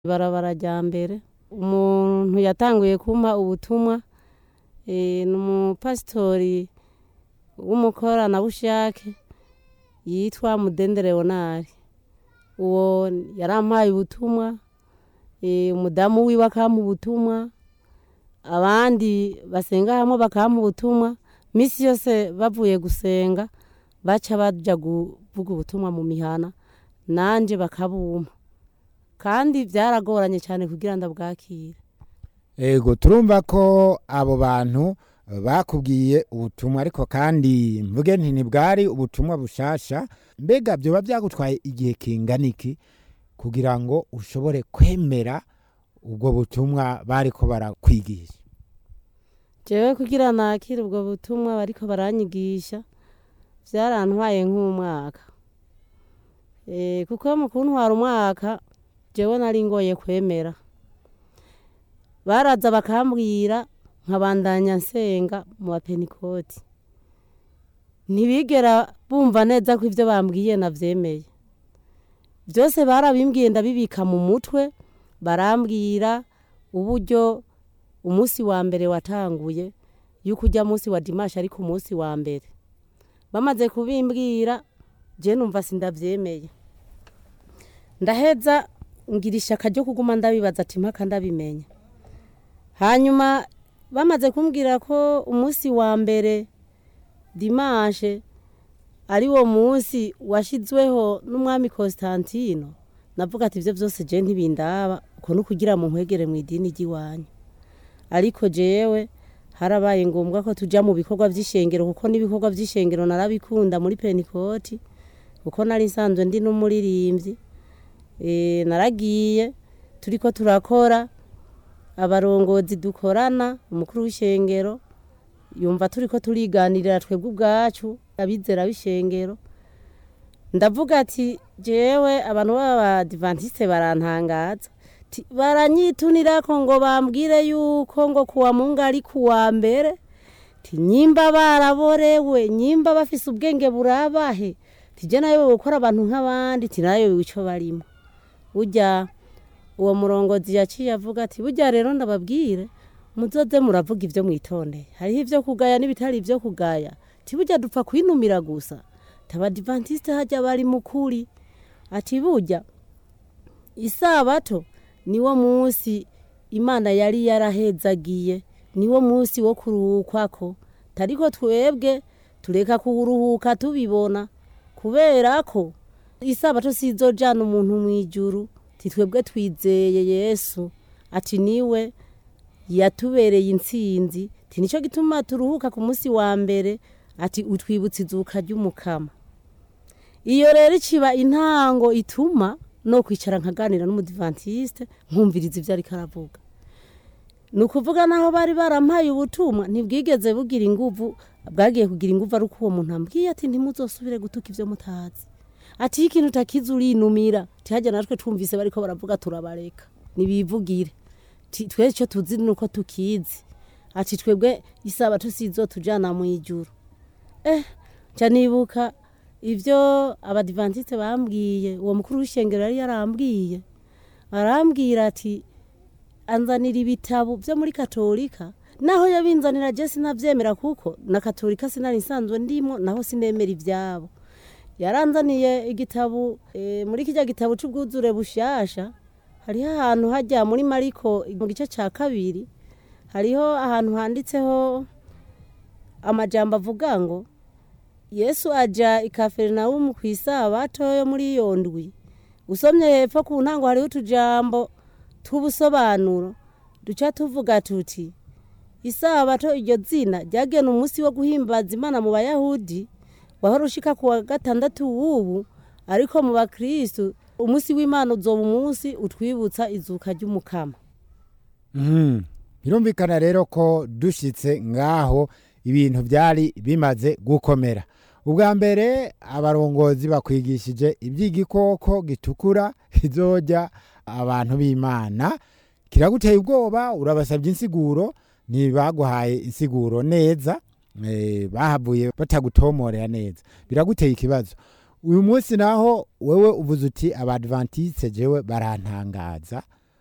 ibarabara rya mbere umuntu yatanguye kumpa ubutumwa eh, ni umupasitori w'umukoranabushake yitwa mudende leonari uwo yarampaye ubutumwa eh, umudamu wiwe akampa ubutumwa abandi basenga hamwe bakampa ubutumwa misi yose bavuye gusenga baca baja kuvuga ubutumwa mu mihana nanje bakabumpa kandi vyaragoranye cyane kugira ndabwakire ego turumva ko abo bantu bakubwiye ubutumwa ariko kandi mvuge nti ntibwari ubutumwa bushasha mbega byoba byagutwaye igihe kingana iki kugira ngo ushobore kwemera ubwo butumwa bariko barakwigisha jewe kugira nakire ubwo butumwa bariko baranyigisha vyarantwaye nk'umwaka e, kuko mu kuntwara umwaka jewe nari ngoye kwemera baraza bakambwira nkabandanya nsenga mu bapenikoti ntibigera bumva neza ko ivyo bambwiye navyemeye vyose barabimbwiye ndabibika mu mutwe barambwira uburyo umunsi wa mbere watanguye yuko ujya munsi wa dimashi ariko umunsi wa mbere bamaze kubimbwira je numva sindavyemeye ndaheza ngira ishaka ryo kuguma ndabibaza ati mpaka ndabimenya hanyuma bamaze kumbwira ko umunsi wa mbere dimashe ari wo munsi washizweho n'umwami Constantino navuga ati ivyo vyose je ntibindaba uko nukugira mu nkwegere mu idini ry'iwanyu ariko jewe harabaye ngombwa ko tuja mu bikorwa vy'ishengero kuko n'ibikorwa vy'ishengero narabikunda muri penikoti kuko nari nsanzwe ndi n'umuririmbyi e, naragiye turiko turakora abarongozi dukorana umukuru w'ishengero yumva turiko turiganirira twebwe ubwacu abizera b'ishengero ndavuga ati jewe abantu b'abadivantiste barantangaza Ti- baranyitunirako ngo bambwire yuko ngo kuwa mungu ari kuwa mbere ti nyimba baraborewe nyimba bafise ubwenge burabahe tije nayo gukora abantu nk'abandi ti nayo ico barimo burya uwo murongozi yaciye avuga ati burya rero ndababwire muzoze muravuga ivyo mwitondeye hariho ivyo kugaya n'ibitari ivyo kugaya ti burya dupfa kwinumira gusa tabadivantiste harya bari mukuri ati burya isabato niwo munsi imana yari yarahezagiye niwo munsi wo kuruhukwako tariko twebwe tureka kuruhuka tubibona kubera ko isabato sizojana umuntu mw'ijuru titwebwe twizeye yesu ati niwe yatubereye intsinzi ti nico gituma turuhuka ku munsi wa mbere ati utwibutsa izuka ry'umukama iyo rero iciba intango ituma no kwicara nkaganira n'umudivantiste nkumviriza ivyo ariko aravuga ni ukuvuga naho bari barampaye ubutumwa ntibwigeze bugira inguvu bwagiye kugira inguvu ari uko uwo muntu ambwiye ati ntimuzosubire gutuka ivyo mutazi ati iyo ikintu utakizi urinumira tihajya natwe twumvise bariko baravuga turabareka nibivugire Ti- twe ico tuzi nuko tukizi ati twebwe isaba tusizotujana mw'ijuru eh nca nibuka ivyo abadivantiste bambwiye uwo mukuru w'ishengero yari yarambwiye arambwira ati anzanira ibitabo vyo muri katolika naho yabinzanira je sinavyemera kuko na katolika sinari nsanzwe ndimo naho sinemera ivyabo yaranzaniye igitabo e, muri kirya gitabo c'ubwuzure bushasha hariho ahantu hajya muri mariko mu gice ca kabiri hariho ahantu handitseho amajambo avuga ngo yesu aja i kaferinawumu ku isabato yo muri iyo ndwi usomye hepfo ku ntango hariho utujambo tw'ubusobanuro duca tuvuga tuti isabato iryo zina ryagena umunsi wo guhimbaza imana mu bayahudi wahora ushika ku wa gatandatu w'ubu ariko mu bakristu umunsi w'imana uzoba umunsi utwibutsa izuka ry'umukama Mhm. birumvikana rero ko dushitse ngaho ibintu byari bimaze gukomera ubwa mbere abarongozi bakwigishije iby'igikoko gitukura kizojya abantu b'imana kiraguteye ubwoba urabasabye insiguro ntibaguhaye insiguro neza eh, bahavuye batagutomorera neza biraguteye ikibazo uyu munsi naho wewe uvuze uti abadventiste jewe barantangaza